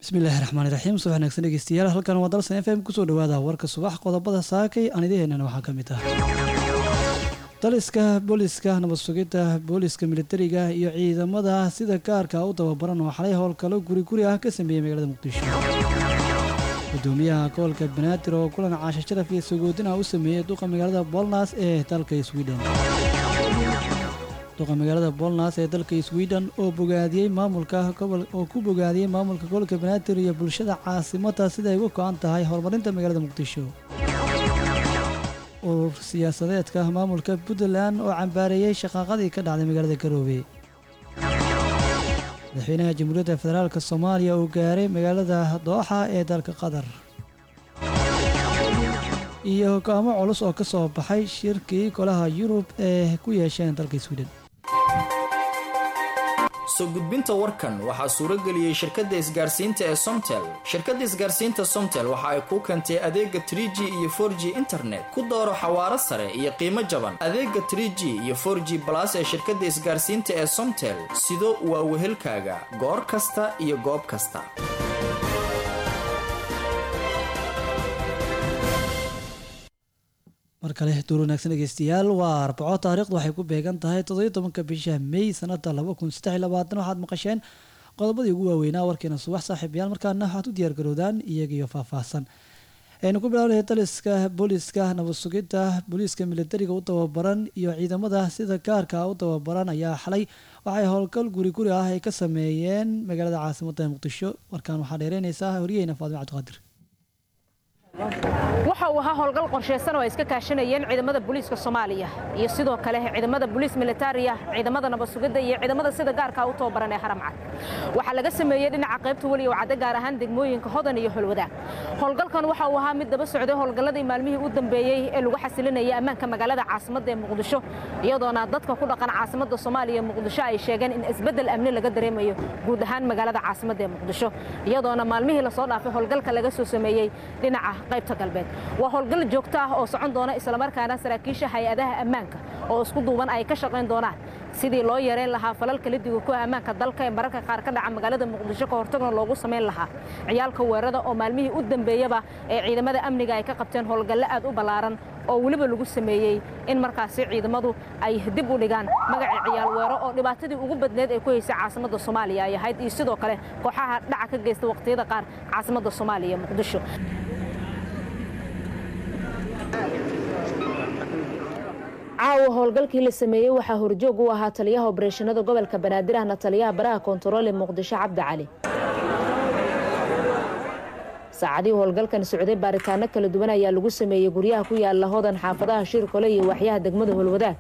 bismillaahi raxmaani raxiim subax wanaagsan dhegeystayaal halkan waa dalsan f m kusoo dhawaada warka subax qodobada saakay aan idiheennana waxaa ka mid ah daliska booliska nabad sugidda booliska militariga iyo ciidamada sida gaarka u tababaran oo xalay howlgalo guri guri ah ka sameeyey magaalada muqdisho gudoomiyaha gobolka banaadir oo kulan caasha sharaf iyo sagoodina u sameeyey duqa magaalada bolnas ee dalka sweden duqa magaalada bolnas ee dalka sweden oo bogaadiyey maamulka gobol oo ku bogaadiyey maamulka gobolka banaadir iyo bulshada caasimada sida ay uga go-an tahay horumarinta magaalada muqdisho urur siyaasadeedka maamulka puntland oo cambaareeyey shaqaaqadii ka dhacday magaalada garoobe madaxweynaha jamhuuriyadda federaalk soomaaliya uu gaaray magaalada dooxa ee dalka qatar iyo go-aamo culus oo ka soo baxay shirkii golaha yurub ee ku yeesheen dalka sweden soo gudbinta warkan waxaa suurageliyey shirkadda isgaarsiinta ee somtel shirkadda isgaarsiinta somtel waxa ay kuu keentay adeega tr g iyo for g internet ku dooro xawaaro sare iyo qiimo jaban adeega tr g iyo for g balas ee shirkadda isgaarsiinta ee somtel sido waa wehelkaaga goor kasta iyo goob kasta mar kale duur wanaagsan dhegeystayaal waa arbaco taariikhdu waxay ku beegan tahay toddobiyo tobanka bisha may sanada laba kun saddex iyo labaatan waxaad maqasheen qodobadii ugu waaweynaa warkeena subax saaxiibayaal markaana waxaad u diyaargarowdaan iyagiyo faahfaahsan aynu ku bilaabnay daliska booliska nabad sugidda booliiska militariga u tababaran iyo ciidamada sida gaarka u tababaran ayaa xalay waxay howlgal guri guri ah ay ka sameeyeen magaalada caasimada muqdisho warkaan waxaa dheereynaysaa horyaheyna faadimo cabdiqaadir waxa uu ahaa howlgal qorshaysan oo ay iska kaashanayeen ciidamada booliiska soomaaliya iyo sidoo kale ciidamada booliis militariya ciidamada nabad sugidda iyo ciidamada sida gaarka u tababaran ee haramcad waxaa laga sameeyey dhinaca qaybta weliya cadde gaar ahaan degmooyinka hodan iyo holwadaag howlgalkan waxa uu ahaa mid daba socday howlgalladii maalmihii u dambeeyey ee lagu xasilinayay ammaanka magaalada caasimadda ee muqdisho iyadoona dadka ku dhaqan caasimadda soomaaliya muqdisho ay sheegeen in isbeddel amni laga dareemayo guud ahaan magaalada caasimadda ee muqdisho iyadoona maalmihii lasoo dhaafay howlgalka laga soo sameeyey dhinaca qaybta galbeed waa howlgal joogto ah oo socon doona islamarkaana saraakiisha hay-adaha ammaanka oo isku duuban ay ka shaqayn doonaan sidii loo yareyn lahaa falalka lidiga ku ammaanka dalka ee mararka qaar ka dhaca magaalada muqdisho ka hortagna loogu samayn lahaa ciyaalka weerada oo maalmihii u dambeeyaba ee ciidamada amniga ay ka qabteen howlgalle aad u ballaaran oo weliba lagu sameeyey in markaasi ciidamadu ay dib u dhigaan magaca ciyaal weero oo dhibaatadii ugu badneed ee ku haysay caasimadda soomaaliya ay ahayd iyo sidoo kale kooxaha dhaca ka geysta waqtiyada qaar caasimadda soomaaliya muqdisho caawa howlgalkii la sameeyey waxaa horjoog u ahaa taliyaha obareeshanada gobolka banaadir ahna taliyaha baraha koontaroole muqdisho cabdi cali saacadihii howlgalkan socday baaritaano kala duwan ayaa lagu sameeyey guryaha ku yaala hodan xaafadaha shirkole iyo waxyaha degmada holwadaag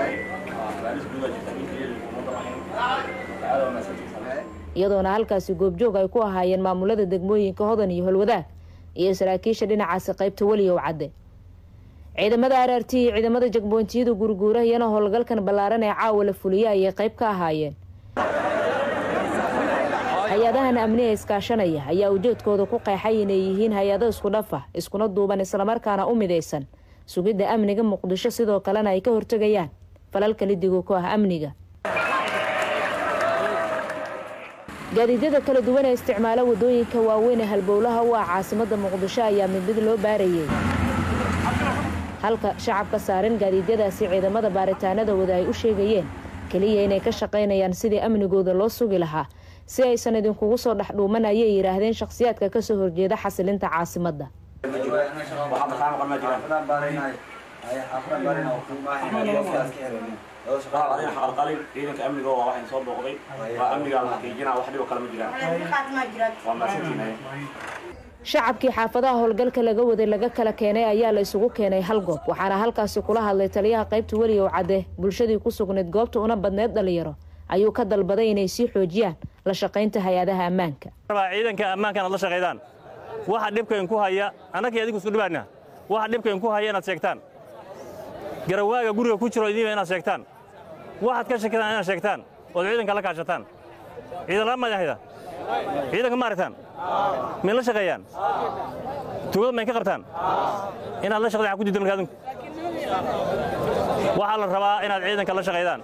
iyadoona halkaasi goobjoog ay ku ahaayeen maamulada degmooyinka hodan iyo holwadaag iyo saraakiisha dhinacaasi qaybta weliyow cadde ciidamada araarti iyo ciidamada jagboontiyada gurguura iyana howlgalkan ballaaran ee caawa la fuliya ayay qayb ka ahaayeen hay-adahan amniga iskaashanaya ayaa ujeedkooda ku qeexay inay yihiin hay-ado isku dhafa iskuna duuban islamarkaana u midaysan sugidda amniga muqdisho sidoo kalena ay ka hortegayaan falalka lidiga ku ah amniga gaadiidyada kala duwan ee isticmaala wadooyinka waaweyn ee halbowlaha u ah caasimada muqdisho ayaa mid mid loo baarayay halka shacabka saaran gaadiidyadaasi ciidamada baaritaanada wada ay u sheegayeen keliya inay ka shaqaynayaan sidii amnigooda loo sugi lahaa si aysan idinkugu soo dhexdhuuman ayay yidhaahdeen shakhsiyaadka kasoo horjeeda xasilinta caasimadda ciidanka amniga waa waxayna soo booqday waa amnigaa la xaqiijinaa wax dhibo kale ma jiraan waa mahadsantiinay shacabkii xaafadaha howlgalka laga waday laga kala keenay ayaa la isugu keenay hal goob waxaana halkaasi kula hadlay taliyaha qaybta weliyow cadde bulshadii ku sugnayd goobta una badneyd dhalinyaro ayuu ka dalbaday inay sii xoojiyaan la shaqaynta hay-adaha ammaanka ciidanka ammaanka inaad la shaqaydaan waxa dhibkayn ku haya annagii adigu isku dhibaana waxa dhibkayn ku haya inaad sheegtaan garawaaga guriga ku jiro idiiba inaad sheegtaan waxaad ka shakidaan inaad sheegtaan ood ciidanka la kaashataan ciidan lama madahda ciidanka ma aragtaan may la shaqeeyaan tugada may ka qabtaan inaad la shaqdaan ku diidan marka adinku waxaa la rabaa inaad ciidanka la shaqaydaan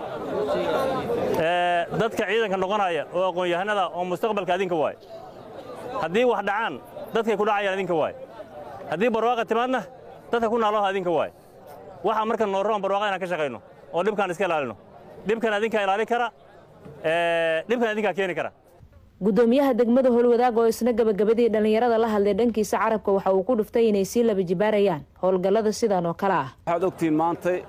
dadka ciidanka noqonaya oo aqoon-yahanada oo mustaqbalka adinka waay haddii wax dhacaan dadkay ku dhacayaan idinka waay haddii barwaaqa timaadna dadka ku naaloha idinka waay waxaa marka noo roon barwaaqa inaan ka shaqayno oo dhibkaan iska ilaalino dhibkan idinkaa ilaali kara dhibkan idinkaa keeni kara gudoomiyaha degmada howlwadaag oo isna gabagabadii dhallinyarada la hadlay dhankiisa carabka waxa uu ku dhuftay inay sii laba jibaarayaan howlgallada sidan oo kale ah waxaad ogtihiin maantay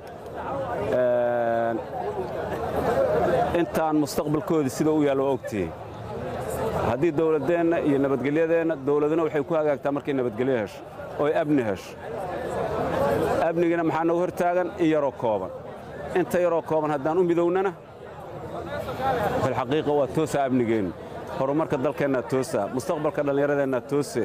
intaan mustaqbalkoodii sida u yaallo waa ogtihiin haddii dawladdeenna iyo nabadgelyadeenna dawladuna waxay ku hagaagtaa markay nabadgelyo hesho ooy amni hesho amnigina maxaa noogu hortaagan in yaroo kooban inta yaroo kooban haddaan u midownana filxaqiiqa waa toosaa amnigeennu horumarka dalkeennaa toosaa mustaqbalka dhallinyaradeenna toose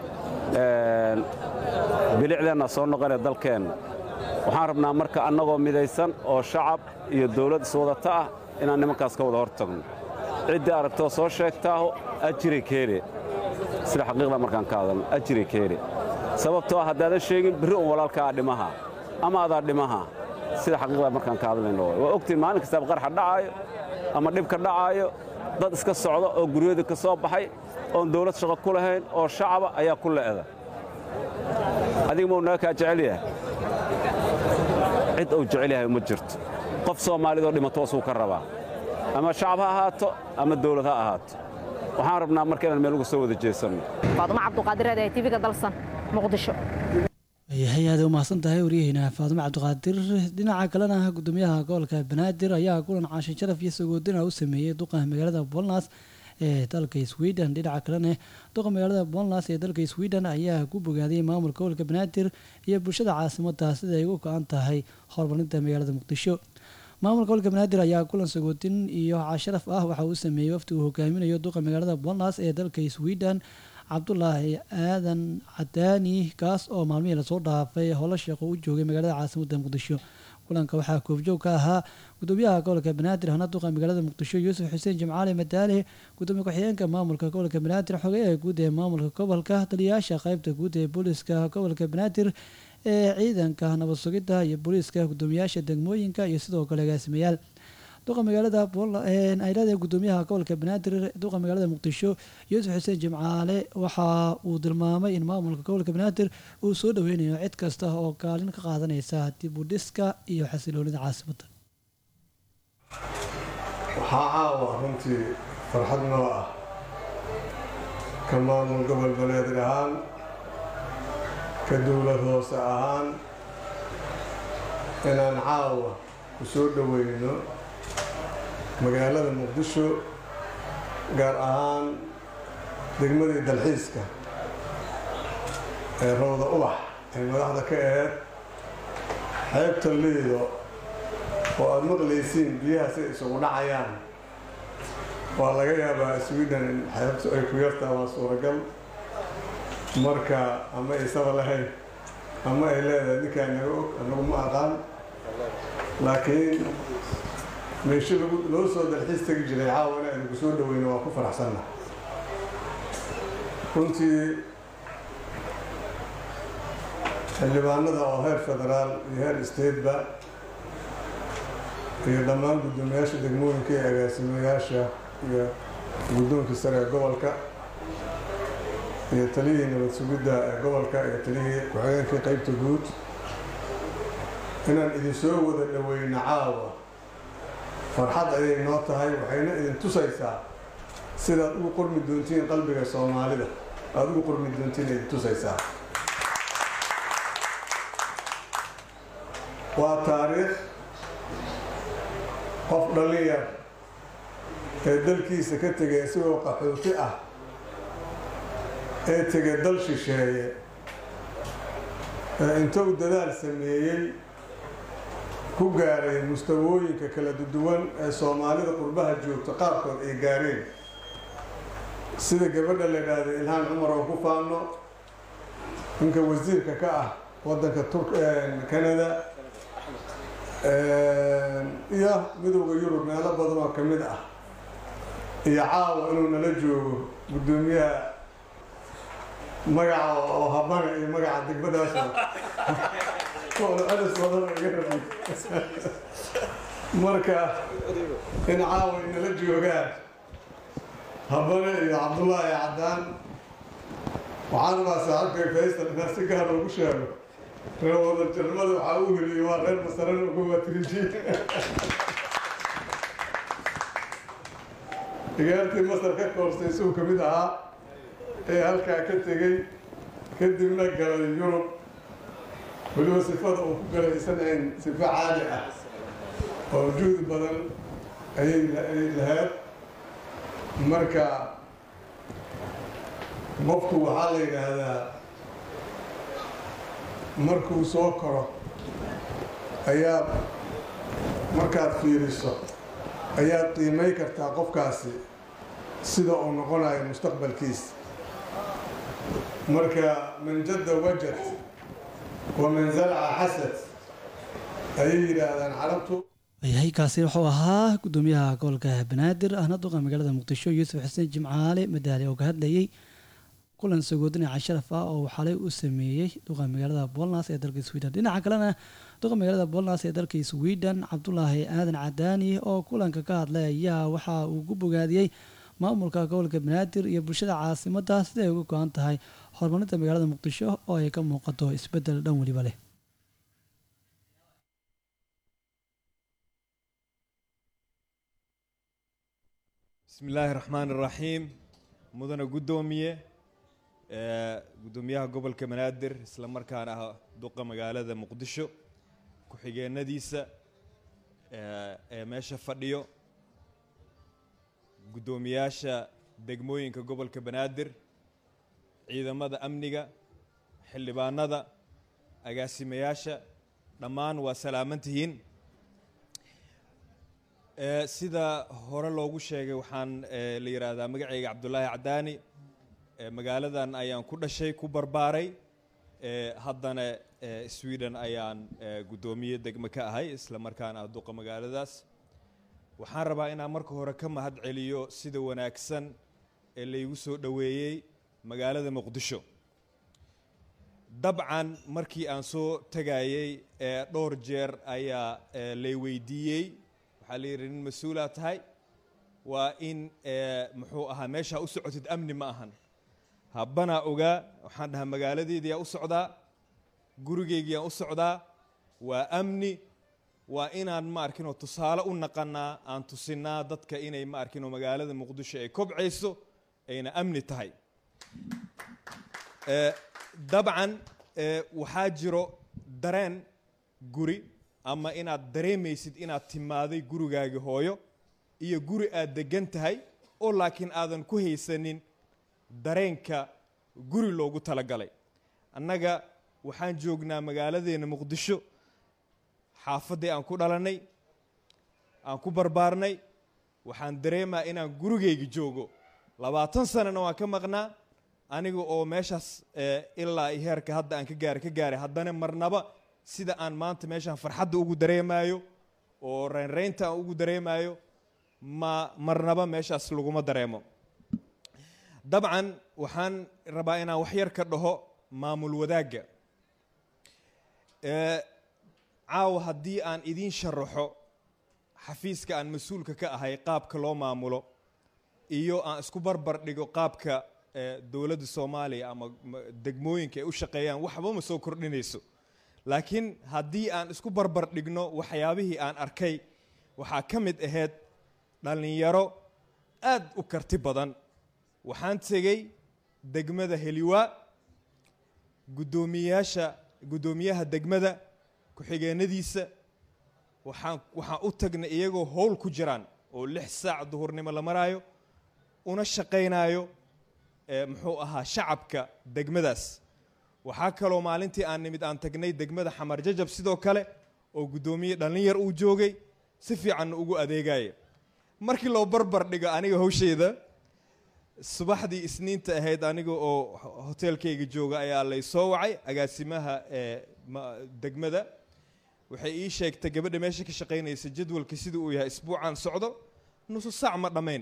bilicdeennaa soo noqonee dalkeenna waxaan rabnaa marka annagoo midaysan oo shacab iyo dawlad iswadata ah inaan nimankaas ka wada hor tagno ciddii aragtoo soo sheegtaaho ajiray keene sida xaqiiqda markaan ka hadalno ajiray keene sababtoo ah haddaadan sheegin birri un walaalkaa dhimaha ama adaa dhimaha sida xaqiiqda markaan ka hadlayno waa ogtiin maalin kastaaba qarxa dhacaayo ama dhibka dhacaayo dad iska socda oo guryahoodii ka soo baxay oon dawlad shaqo ku lahayn oo shacaba ayaa ku le'da adiga mau naga kaa jecel yahay cid uu jecel yahay uma jirto qof soomaalidoo dhimato asuu ka rabaa ama shacab ha ahaato ama dawlad ha ahaato waxaan rabnaa marka inaan meel uga soo wada jeesanno faadumo cabduqaadir ee tvga dalsan muqdisho yahay aad u mahadsan tahay waryaheena faadumo cabdiqaadir dhinaca kalena gudoomiyaha gobolka banaadir ayaa kulan caashin sharaf iyo sagoodina u sameeyey duqa magaalada bolnas ee dalka sweden dhinaca kalena duqa magaalada bolnas ee dalka sweden ayaa ku bogaaday maamulka gobolka banaadir iyo bulshada caasimada sida ay ugu go-an tahay horumarinta magaalada muqdisho maamulka gobolka banaadir ayaa kulan sagootin iyo casharaf ah waxa uu sameeyey wafti uu hogaaminayo duqa magaalada bolnas ee dalka sweden cabdulaahi aadan cadaani kaas oo maalmihii lasoo dhaafay howlo sheeqo u joogay magaalada caasimada muqdisho kulanka waxaa koofjoog ka ahaa gudoomiyaha gobolka banaadir hana duqa magaalada muqdisho yuusuf xuseen jimcaali madaale gudoomiye ku-xigeenka maamulka gobolka banaadir xogeyaha guud ee maamulka gobolka taliyayaasha qeybta guud ee booliska gobolka banaadir ee ciidanka nabad sugidda iyo booliiska gudoomiyaasha degmooyinka iyo sidoo kale agaasimayaal duqa magaalada aylada gudoomiyaha gobolka banaadir duqa magaalada muqdisho yuusuf xuseen jimcaale waxa uu tilmaamay in maamulka gobolka banaadir uu soo dhaweynayo cid kasta oo kaalin ka qaadanaysa dib u dhiska iyo xasiloonida caasimada waxaa caawa runtii farxad noo ah ka maamul gobol banaadir ahaan ka dowlad hoose ahaan inaan caawa ku soo dhoweyno magaalada muqdisho gaar ahaan degmadii dalxiiska ee rawda ubax ay madaxda ka aheyd xeebta liido oo aada maqlaysiin biyaha si isugu dhacayaan waa laga yaabaa sweden in xeebtu ay ku yartaa waa suuragal marka ama aysaba lahayn ama ay leedahay ninkaa naga og anagu ma aqaan laakiin meesho lagu loo soo dalxiis tegi jiray caawana aynu ku soo dhaweyno waa ku faraxsanna runtii xildhibaanada oo heer federaal iyo heer stateba iyo dhammaan guddoomiyaasha degmooyinka iyo agaasimayaasha iyo guddoonkii sare ee gobolka iyo taliyihii nabad sugidda ee gobolka iyo taliyihii ku-xigeenkii qeybta guud inaan idinsoo wada dhaweyno caawa farxad ayay noo tahay waxayna idin tusaysaa sidaad ugu qormi doontiin qalbiga soomaalida aada ugu qormi doontiin idin tusaysaa waa taariikh qof dhallin yar ee dalkiisa ka tegay isagoo qaxooti ah ee tegay dal shisheeye ee intou dadaal sameeyey ku gaaray mustawooyinka kala duwan ee soomaalida qurbaha joogta qaarkood ay gaareen sida gabadha la idhaahda ilhaan cumar oo ku faano ninka wasiirka ka ah waddanka canada iyo midowda yurub meelo badan oo ka mid ah iyo caawa inuu nala joogo guddoomiyaha magaca oo habana iyo magaca degmadaasoo celis badan iga rabi marka in caawa inala joogaan habane iyo cabdullaahi caddaan waxaan rabaa saaxiibkay faysal inaan si gaar ugu sheego reer wada jarmada waxaa u heliyey waa reer masaran uga waa triji ciyaartii masar ka koorsay isuu ka mid ahaa ee halkaa ka tegey kadibna galay yurub weliba sifada uu ku galay isan ahayn sifo caadi ah oo juhdi badan ayay ayay lahayd marka qofku waxaa la yidhaahdaa markuu soo koro ayaad markaad fiiriso ayaad qiimay kartaa qofkaasi sida uu noqonayo mustaqbalkiisa marka man jadda wajad wa man zalca xasad ayay yidhaahdaan carabtu yahay kaasi wuxuu ahaa gudoomiyaha gobolka banaadir ahna duqa magaalada muqdisho yuusuf xuseen jimcaale madaali oo ka hadlayay kulan sagoodinaca sharaf ah oo xalay u sameeyey duqa magaalada bolnas ee dalka sweden dhinaca kalena duqa magaalada bolnas ee dalka sweden cabdulaahi aadan cadaani oo kulanka ka hadlay ayaa waxa uu ku bogaadiyey maamulka gobolka banaadir iyo bulshada caasimada sida ay uga go-an tahay horumarinta magaalada muqdisho oo ay ka muuqato isbedel dhan weliba leh bismi illaahi raxmaan iraxiim mudana guddoomiye guddoomiyaha gobolka banaadir isla markaana ah duqa magaalada muqdisho ku-xigeenadiisa ee meesha fadhiyo guddoomiyaasha degmooyinka gobolka banaadir ciidamada amniga xildhibaanada agaasimayaasha dhammaan waa salaaman tihiin sida hore loogu sheegay waxaan la yidhaahdaa magacayga cabdulaahi cadaani magaaladan ayaan ku dhashay ku barbaaray haddana sweden ayaan guddoomiye degme ka ahay isla markaana ah duqa magaaladaas waxaan rabaa inaan marka hore ka mahad celiyo sida wanaagsan ee laygu soo dhoweeyey magaalada muqdisho dabcan markii aan soo tegayey dhowr jeer ayaa lay weydiiyey waxaa la yidhi nin mas-uulaa tahay waa in muxuu ahaa meeshaa u socotid amni ma ahan habbanaa ogaa waxaan dhahaa magaaladeediyaa u socdaa gurigeygiiyaan u socdaa waa amni waa inaan ma arkinoo tusaale u naqanaa aan tusinaa dadka inay ma arkinoo magaalada muqdisho ay kobcayso ayna amni tahay dabcan waxaa jiro dareen guri ama inaad dareemaysid inaad timaaday gurigaagi hooyo iyo guri aad degan tahay oo laakiin aadan ku haysanin dareenka guri loogu talagalay annaga waxaan joognaa magaaladeena muqdisho xaafaddii aan ku dhalannay aan ku barbaarnay waxaan dareemaa inaan gurigayga joogo labaatan sanana waan ka maqnaa aniga oo meeshaas ilaa iyo heerka hadda aan ka gaaray ka gaaray haddana marnaba sida aan maanta meeshaan farxadda ugu dareemaayo oo reynreynta aan ugu dareemaayo ma marnaba meeshaas laguma dareemo dabcan waxaan rabaa inaan wax yar ka dhaho maamul wadaagga caawa haddii aan idiin sharaxo xafiiska aan mas-uulka ka ahay qaabka loo maamulo iyo aan isku barbar dhigo qaabka dowladda soomaaliya ama degmooyinka ay u shaqeeyaan waxba ma soo kordhinayso laakiin haddii aan isku barbar dhigno waxyaabihii aan arkay waxaa ka mid ahayd dhallinyaro aad u karti badan waxaan tegey degmada heliwaa guddoomiyaasha guddoomiyaha degmada ku-xigeenadiisa waxaan waxaan u tagnay iyagoo howl ku jiraan oo lix saac duhurnimo la maraayo una shaqaynaayo muxuu ahaa shacabka degmadaas waxaa kaloo maalintii aan nimid aan tagnay degmada xamar jajab sidoo kale oo guddoomiye dhallinyar uu joogay si fiicanna ugu adeegaya markii loo barbar dhigo aniga hawshayda subaxdii isniinta ahayd aniga oo hoteelkayga jooga ayaa lay soo wacay agaasimaha degmada waxay ii sheegtay gabadha meesha ka shaqaynaysa jadwalka sida uu yahay isbuucan socdo nusu saac ma dhammayn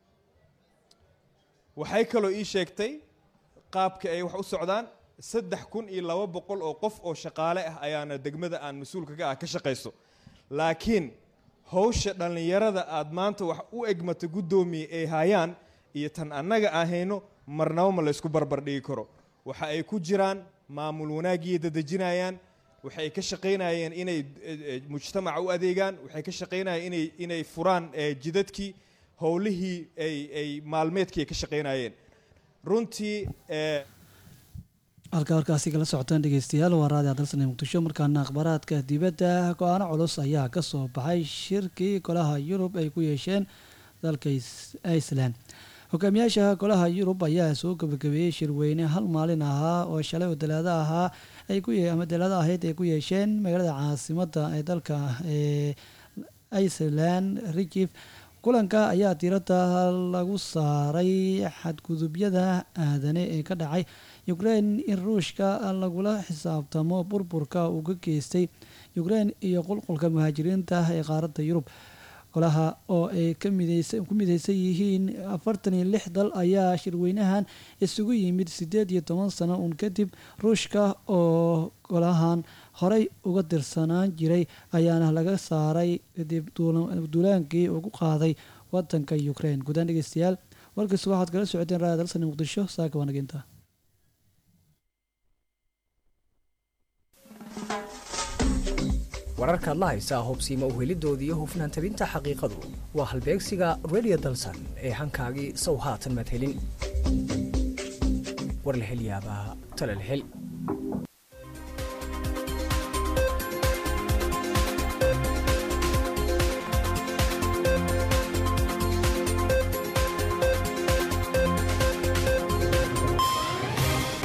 waxay kaloo ii sheegtay qaabka ay wax u socdaan saddex kun iyo laba boqol oo qof oo shaqaale ah ayaana degmada aan mas-uulka ka ah ka shaqayso laakiin hawsha dhallinyarada aad maanta wax u egmata guddoomiye ay hayaan iyo tan annaga ahayno marnaba ma laysku barbar dhigi karo waxa ay ku jiraan maamul wanaagiyay dadejinayaan waxa ay ka shaqaynayeen inay mujtamaca u adeegaan waxay ka shaqaynayeen inay inay furaan jidadkii howlihii ay ay maalmeedkii ay ka shaqaynayeen runtii halkaa warkaasi kala socotaan dhegeystayaal waa raadi adalsane muqdisho markaana akhbaaraadka dibadda go-aano culus ayaa kasoo baxay shirkii golaha yurub ay ku yeesheen dalka iceland hogaamiyaasha golaha yurub ayaa soo gabagabeeyey shirweyne hal maalin ahaa oo shalay oo dalaado ahaa ama dalaado ahayd ay ku yeesheen magaalada caasimada ee dalka iceland rigif kulanka ayaa diiradda lagu saaray xadgudubyada aadane ee ka dhacay ukraine in ruushka lagula xisaabtamo burburka uu ka geystay ukraine iyo qulqulka muhaajiriinta ee qaaradda yurub golaha oo ay ku mideysan yihiin afartan iyo lix dal ayaa shirweynahan isugu yimid sideed iyo toban sano uun kadib ruushka oo golahan horey uga dirsanaan jiray ayaana laga saaray kadib duulaankii ugu qaaday wadanka ukraine guudaan dhegeystayaal warkiisu waxaad kala socoteen raaya dalsani muqdisho saaka waanaginta wararkaad la haysaa hubsiima uhelidoodii iyo hufnaan tabinta xaqiiqadu waa halbeegsiga redio dalsan ee hankaagii sow haatan maad helin war la hel yaabaa tale la hel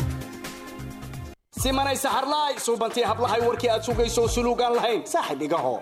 simanay saxarlaay suubantii hablahay warkii aad sugayso suluugaan lahayn saaxib igaho